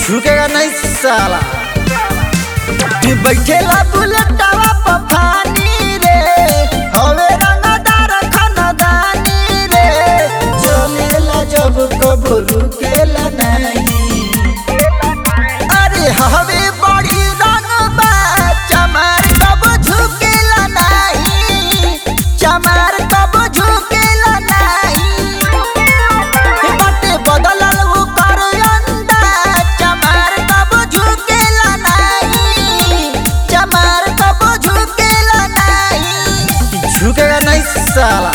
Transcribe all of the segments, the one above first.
झुकेगा नहीं साला तू बैठेला बुलेटवा पर फानी रे हवे रंगदार खानदानी रे चलेला जब कबो रुकेला नहीं अरे हवे बड़ी रंगबा चमार कब झुकेला नहीं चमार कब झुकेला नहीं बटे बदलल ओकर अंदाज चमार कब झुकेला नहीं चमार कब झुकेला नहीं झुकेगा नहीं साला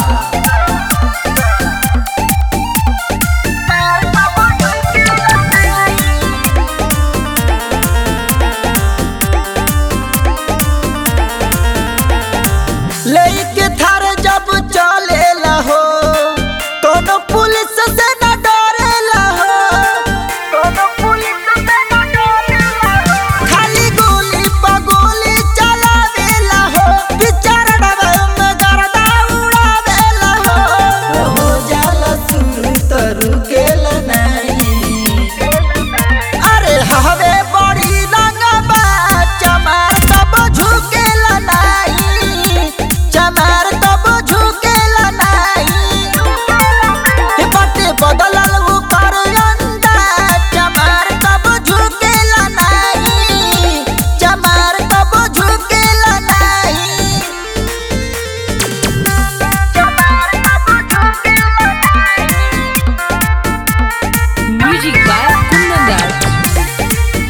लेके थार जब चलेला हो कोनो पुलिस से न डरेला हो कोनो पुलिस से न डरेला हो खाली गोली पर गोली चलावेला हो विचार डबल में गर्दा उड़ावेला हो हो जाला सुर त रुकेला नहीं अरे हवे बड़ी रंगबा चमार कब झुकेला नहीं चमार कब झुकेला नहीं हे बटे बदलल ओकर अंदाज चमार कब झुकेला नहीं चमार कब झुकेला नहीं चमार कब झुकेला नहीं Music by Kundan Das.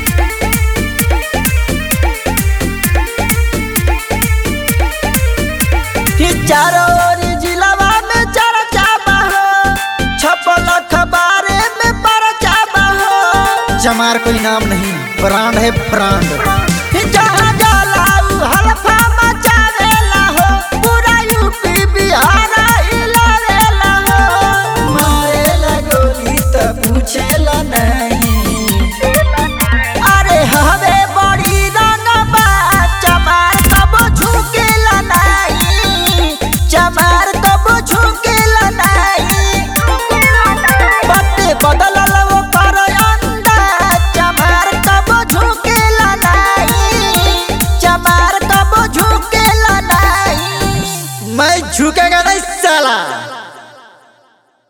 कि चारों ओर जिलावा में चर्चा बा हो छपल अखबारे में परचा बा हो चमार कोई नाम नहीं ब्रांड है ब्रांड जहाँ जाला उ हल्फा मचावेला हो पूरा यूपी बिहार हिलावेला हो मारेला गोली त पूछेला नहीं अरे हवे बड़ी रंगबा चमार कब झुकेला नहीं चमार कब झुकेला नहीं बटे बदलल ओकर अंदाज चमार कब झुकेला नहीं चमार कब झुकेला नहीं मैं झुकेगा नहीं साला